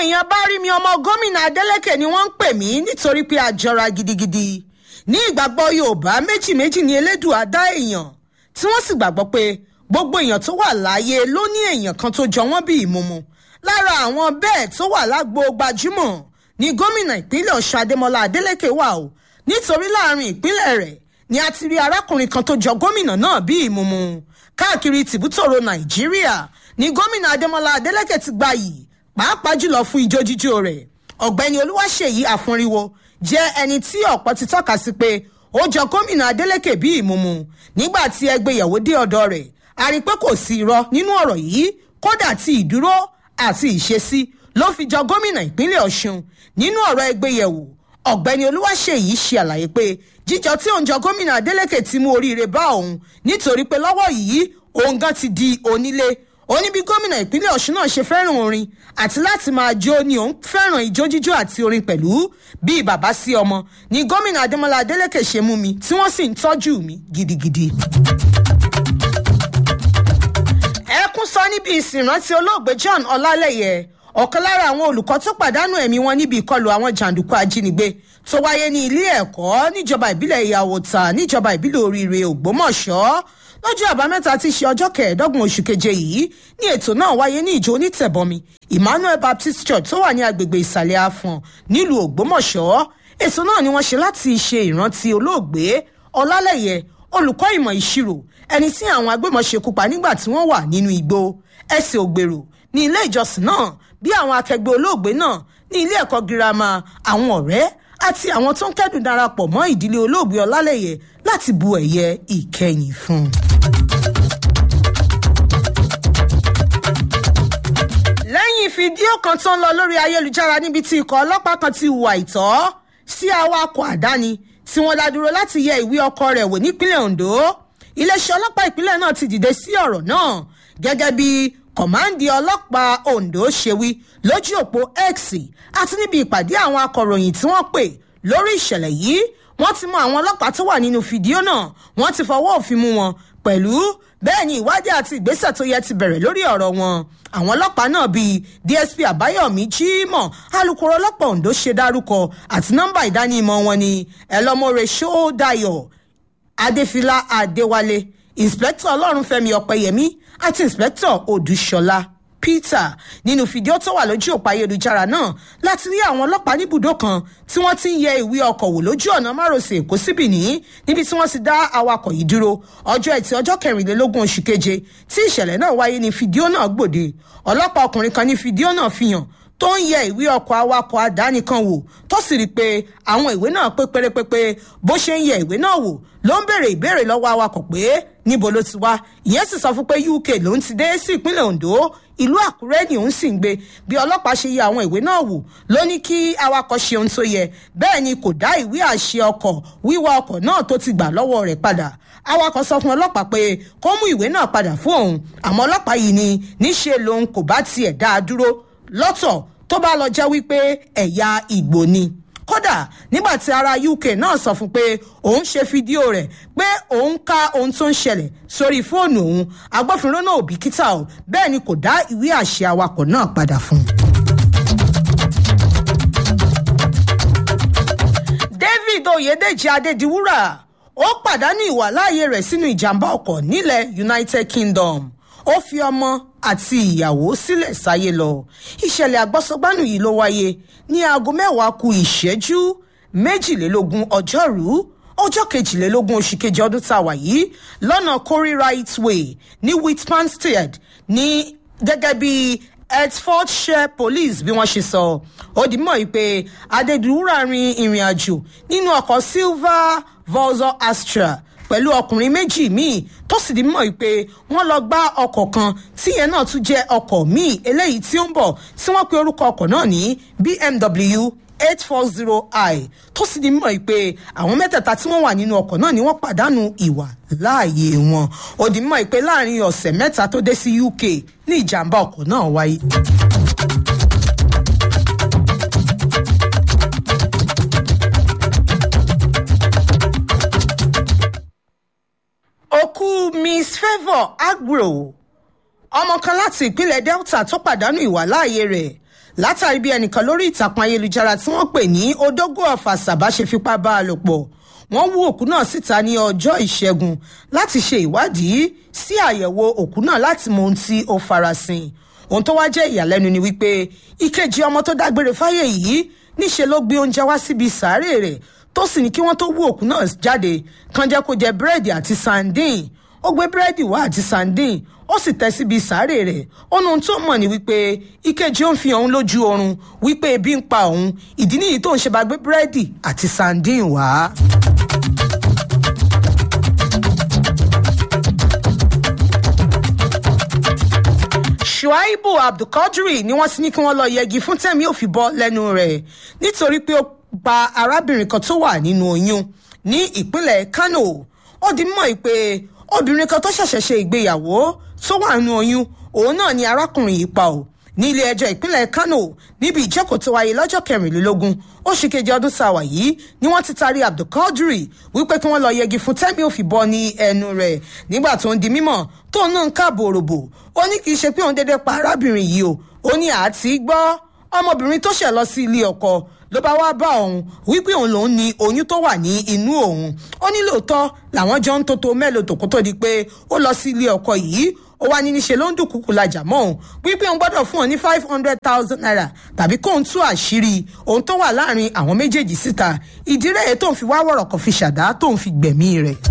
èèyàn bá rí mi ọmọ gómìnà adeleke ni wọ́n ń pè mí nítorí pé a jọra gidigidi ní ìgbàgbọ́ yorùbá méjì méjì ní elédùà dá èèyàn tí wọ́n sì gbàgbọ́ pé gbogbo èèyàn tó wà láàyè ló ní èèyàn kan tó jọ wọ́n bí ìmúmu lára àwọn bẹ́ẹ̀ tó wà lágbo gbajúmọ̀ ní gómìnà ìpínlẹ̀ ọ̀ṣun adémọlá adeleke wà o nítorí láàrin ìpínlẹ̀ rẹ̀ ni a ti rí arákùnrin kan tó jọ gómìnà náà bí ìmúmu káàkiri tìbútòrò nàìjíríà ní gómìnà adémọlá adeleke ti gba yìí pàápàá jùlọ fún ijó jíjó rẹ̀ ọ̀gbẹ́ni olúwaṣèyí àfúnriwo jẹ́ ẹni tí ọ̀pọ̀ ti tọ́ka sí pé ó jọ gómìnà adeleke bí ìmúmu nígbà tí ẹgbẹ́yàwó dé ọ̀dọ̀ rẹ̀ a rí pé kò sí irọ́ nínú ọ̀rọ̀ yìí kódà tí ìdúró àti ìṣesí ló fi jọ gómìnà ìpínlẹ̀ ọ̀ṣun nínú ọ̀rọ̀ ẹgbẹ́yẹ̀wò ọ̀gbẹ́ni olúwaṣèyí ṣe àlàyé pé jíjọ tí òun jọ gómìnà adeleke ti mú oríire bá òun nítorí pé lọ́wọ́ yìí òun gan ti di onílé ó ní bí gómìnà ìpínlẹ̀ ọ̀ṣun náà ṣe fẹ́ràn orin àti láti máa jó ni òun fẹ́ràn ijó jíjó àti orin pẹ̀lú bíi bàbá sí ọmọ ni gómìnà adémọlá adélèké ṣe mú mi tí wọ́n sì ń tọ́jú mi gidigidi. ẹkún sọ níbi ìsìnrántí olóògbé john ọlálẹyẹ ọ̀kan lára àwọn olùkọ́ tó pàdánù ẹ̀mí wọn níbi ìkọlù àwọn jàǹdùkú ajínigbé tó wáyé ní ilé ẹ̀kọ́ níjọba ìbílẹ̀ ìyàwòtà níjọba ìbílẹ̀ oríire ògbómọ̀ṣọ́ lọ́jọ́ àbámẹ́ta tí í ṣe ọjọ́ kẹẹ̀ẹ́dọ́gbọ̀n oṣù keje yìí ní ètò náà wáyé ní ìjọ onítẹ̀bọmi emmanuel baptist church tó wà ní agbègbè ìsàlẹ̀ afọ̀n nílùú ògbómọ̀ṣọ́ ètò náà ni wọ́n ṣe láti ṣe ìrántí olóògbé ọlálẹ́yẹ olùkọ́ ìmọ̀ ìṣirò ẹni tí àwọn agbébọn ṣekú pa nígbà tí wọ́n wà nínú igbó ẹsẹ̀ ògbèrò ní ilé ìjọsìn náà bí àwọn akẹgbẹ́ olóògbé náà ní ilé ẹ̀kọ́ girama àwọn ọ̀rẹ́ àti àwọn tó ń kẹ́dùn darapọ̀ mọ́ ìdílé olóògbé ọlálẹ́yẹ láti bu ẹ̀yẹ ìkẹyìn fún un. lẹ́yìn fídíò kan tó ń lọ lórí ayélujára níbi tí ikọ̀ ọlọ́pàá kan ti hùwà ìtọ́ sí awakọ̀ àdáni tí wọ́n dá dúró láti yẹ ìwé ọkọ̀ rẹ̀ wò nípínlẹ̀ ondo iléeṣẹ́ ọlọ́pàá ìpínlẹ̀ náà ti dìde sí ọ̀rọ̀ náà gẹ́gẹ́ bí kọ̀máǹdì ọlọ́pàá ondo ṣe wí lójú òpó x àti níbi ìpàdé àwọn akọ̀ròyìn tí wọ́n pè lórí ìṣẹ̀lẹ̀ yìí wọ́n ti mọ àwọn ọlọ́pàá tó wà nínú fídíò náà wọ́n ti fọwọ́ òfin mú wọn pẹ̀lú bẹ́ẹ̀ ni ìwádìí àti ìgbésẹ̀ tó yẹ ti bẹ̀rẹ̀ lórí ọ̀rọ̀ wọn àwọn ọlọ́pàá náà bíi dsp àbáyọ̀mí jimoh alūkkóró ọlọ́pàá ondo ṣe dárúkọ àti nọ́mbà ìdánimọ̀ wọn ni ẹlọ́mọ̀rẹ́ ṣóódayọ̀ adéfìlà adéwálé inspector ọlọ́runfẹ́mi ọ̀pẹyẹmí àti inspector odúṣọlá peter nínú fídíò tó wà lójú òpó ayélujára náà láti rí àwọn ọlọ́pàá níbùdó kan tí wọ́n ti ń yẹ ìwé ọkọ̀ wò lójú ọ̀nà márosẹ̀ èkó sí benin níbi tí wọ́n ti dá awakọ̀ yìí dúró ọjọ́ ẹtì ọjọ́ kẹrìnlélógún oṣù keje tí ìṣẹ̀lẹ̀ náà wáyé ní fídíò náà gbòde ọlọ́pàá ọkùnrin kan ní fídíò náà fi hàn tó ń yẹ ìwé ọkọ̀ awakọ̀ àdáni kan wò tó sì rí i pé àwọn ìwé náà pé pérépépé bó ṣe ń yẹ ìwé náà wò ló ń béèrè ìbéèrè lọ́wọ́ awakọ̀ pé níbo ló ti wá ìyẹn sì sọ fún pé uk ló ń ti dé sí ìpínlẹ̀ ondo ìlú àkúrẹ́ ni òun sì ń gbé bí ọlọ́pàá ṣe yẹ àwọn ìwé náà wò ló ní kí awakọ̀ ṣe ohun tó yẹ bẹ́ẹ̀ ni kò dá ìwé àṣẹ ọkọ̀ wíwa ọkọ̀ náà tó ti gbà lọ́wọ́ rẹ̀ padà awakọ̀ sọ fún ọlọ́pàá pé kó mú ìwé náà padà fún òun àmọ́ ọlọ́pàá yìí ni níṣe lòun kò bá tiẹ̀ dá a dúró lọ́tọ̀ tó bá lọ jẹ́ wípé ẹ̀yà ìgbò ni kódà nígbà tí ará uk náà sọ fún pé òun ṣe fídíò rẹ̀ pé òun ka ohun tó ń ṣẹlẹ̀ sórí fóònù òun agbófinró náà ò bìkítà o bẹ́ẹ̀ ni kò dá ìwé àṣẹ awakọ̀ náà padà fún un. david oyedeji adediwura ó pàdánù ìwàláàyè rẹ̀ sínú ìjàmbá ọkọ̀ nílẹ̀ united kingdom ó fi ọmọ àti ìyàwó sílẹ̀ sáyé lọ ìṣẹ̀lẹ̀ àgbọ́sọgbánù yìí ló wáyé ní aago mẹ́wàá ku ìṣẹ́jú méjìlélógún ọjọ́rú ọjọ́ kejìlélógún oṣù kejì ọdún tá a wà yìí lọ́nà corey right way ní whitmanstead ní gẹ́gẹ́ bí hertfordshire police bí wọ́n ṣe sọ ó di mọ́ pé adédúrà rin ìrìn àjò nínú ọkọ̀ silver volvo astra pẹ̀lú ọkùnrin méjì míì tó sì di mọ̀ pé wọ́n lọ gbá ọkọ̀ kan tíyẹn náà tún jẹ́ ọkọ̀ míì eléyìí tí ó ń bọ̀ tí wọ́n pe orúkọ ọkọ̀ náà ní bmw eight four zero i tó sì di mọ̀ pé àwọn mẹ́tẹ̀ẹ̀ta tí wọ́n wà nínú ọkọ̀ náà ni wọ́n pàdánù ìwà láàyè wọn ó di mọ̀ pé láàrin ọ̀sẹ̀ mẹ́ta tó dé sí uk ní ìjàmbá ọkọ̀ náà wáyé. òkú miss favour agro ọmọ kan láti ìpínlẹ̀ delta tó pàdánù ìwàláàyè rẹ̀ látàrí bí ẹnìkan lórí ìtàkùn ayélujára tí wọ́n pè ní odógó ọ̀fà sàbá ṣe fipá bá a lò pọ̀ wọ́n wú òkú náà síta ní ọjọ́ ìṣẹ́gun láti ṣe ìwádìí sí àyẹ̀wò òkú náà láti mọ ohun tí ó farasin ohun tó wá jẹ́ ìyàlẹ́nu ni wípé ìkejì ọmọ tó dágbére fáyé yìí níṣe ló gbé oúnjẹ wá síbi sàárè rẹ̀ tó sì ní kí wọ́n tó wú òkú náà jáde kan jẹ́ kó jẹ búrẹ́dì àti sandin ó gbé búrẹ́dì wá àti sandin ó sì tẹ́ síbi sàárè rẹ̀ ó nu ohun tó mọ̀ ní wípé ìkejì ó ń fi òun lójú oorun wípé ebi ń pa òun ìdí nìyí tó ń ṣe bá gbé búrẹ́dì àti sandin wá. shuaibu abdulkadri ni wọ́n ti ní kí wọ́n lọ yẹgi fún tẹ̀mí ò fi bọ́ lẹ́nu rẹ̀ nítorí pé ó pa arábìnrin kan tó wà nínú oyún ní ìpínlẹ̀ kano ó di mọ́ pé obìnrin kan tó ṣẹ̀ṣẹ̀ ṣe ìgbéyàwó tó wà nínú oyún òun náà ni arákùnrin yìí pa ò ní ilé ẹjọ́ ìpínlẹ̀ kano níbi ìjókòó tó wáyé lọ́jọ́ kẹrìnlélógún oṣù kejì ọdún sáwà yìí ni wọ́n ti taari abdulkadri wípé kí wọ́n lọ yẹgi fún tẹ́mi ò fi bọ́ ní ẹnu rẹ̀ nígbà tó ń di mímọ̀ tó náà ń káàbò òròbò ó ní kì í ṣe pé òun dédé pa arábìnrin yìí o ó ní àti gbọ́ ọmọbìnrin tó ṣẹ̀ lọ sí ilé ọkọ ló bá wá bá òun wípé òun lòún ní oyún tó wà ní inú òun ó ní lóòótọ́ làwọn jọ ń tótó mélòó tó kó tó di pé ó lọ sí ilé ọkọ yìí ó wá ní níṣe ló ń dùnkùkù lajà mọ́ òun wípé òun gbọ́dọ̀ fún òun ní five hundred thousand naira tàbí kóun tú àṣírí òun tó wà láàrin àwọn méjèèjì síta ìdí rẹ̀ tóun fi wá wọ̀rọ̀ kan fi ṣàdá tóun fi gbẹ̀mí rẹ̀.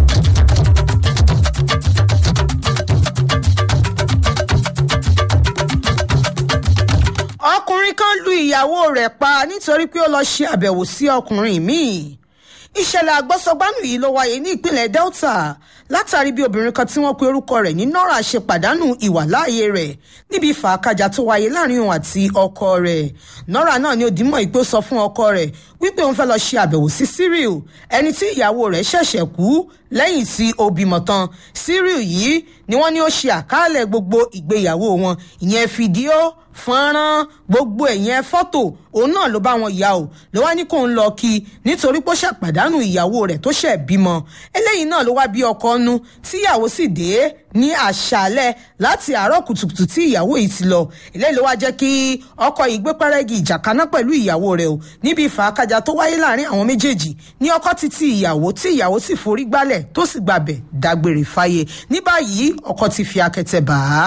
ọkùnrin kan lu ìyàwó rẹ̀ pa nítorí pé ó lọ ṣe àbẹ̀wò sí ọkùnrin míì ìṣẹ̀lẹ̀ àgbọ́sọgbánù yìí ló wáyé ní ìpínlẹ̀ delta látàrí bí obìnrin kan tí wọ́n pe orúkọ rẹ̀ ní nora ṣe pàdánù ìwàláàyè rẹ̀ níbi ìfàkàjà tó wáyé láàrin òun àti ọkọ rẹ̀ nora náà ni òdìmọ̀ ìpè sọ fún ọkọ rẹ̀ wípé òun fẹ́ lọ ṣe àbẹ̀wò sí cyril ẹni tí ìyàwó rẹ̀ ṣẹ̀ṣẹ̀ kú lẹ́yìn tí ó bímọ tán cyril yìí ni wọ́n ní ó ṣe àkàálẹ̀ gbogbo ìgbéyàwó wọn ìyẹn fídíò fọ́nrán gbogbo ẹ̀yẹn fọ́tò òun náà ló bá wọn yà ó ló wá ní kó ń lọ kí nítorí pé ó ṣàpàdánù ìyàwó rẹ̀ tó ṣẹ̀ bímọ eléyìí náà ló wá bí ọkọ nu tíyàwó sì dé ní àṣálẹ̀ láti àárọ̀ kùtùkùtù tí ìyàwó yìí ti lọ eléyìí ló wá jẹ́ kí ọkọ yìí gbé pẹ́rẹ́gì ìjà kaná pẹ̀lú ìyàwó rẹ̀ o níbi ìfàákájà tó wáyé láàrin àwọn méjèèjì ní ọkọ títí ìyàwó tí ìyàwó sì forí gbálẹ̀ tó sì gbàbẹ̀ dágbére fáyé ní báyìí ọkọ ti fi akẹtẹ bà á.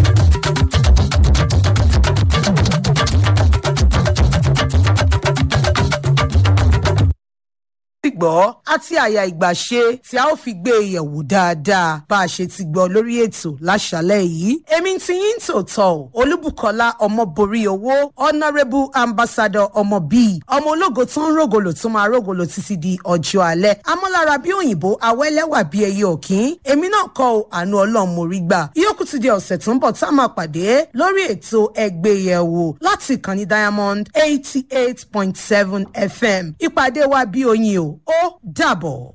gbọ́ àti àyà ìgbàṣe tí a ó fi gbé e yẹ̀wò dáadáa bá a ṣe ti gbọ́ lórí ètò láṣálẹ̀ yìí. èmi ti yín tòótọ́ o olúbùkọ́lá ọmọborí owó honourable ambassador ọmọ bíi ọmọ ológo tó ń rògòlò tó máa rògòlò títí di ọjọ́ alẹ́ amọ́lára bí òyìnbó awẹ́lẹ́wà bí ẹyẹ òkín èmi náà kọ́ ọ àánú ọlọ́run mo rí gbà yókù ti di ọ̀sẹ̀ tó ń bọ̀ tá a máa pàdé lórí ètò ẹgbẹ́ yẹ̀wò láti ìkànnì diamond eighty eight point seven fm ìpàdé wa bí oyin o ó dàbọ̀.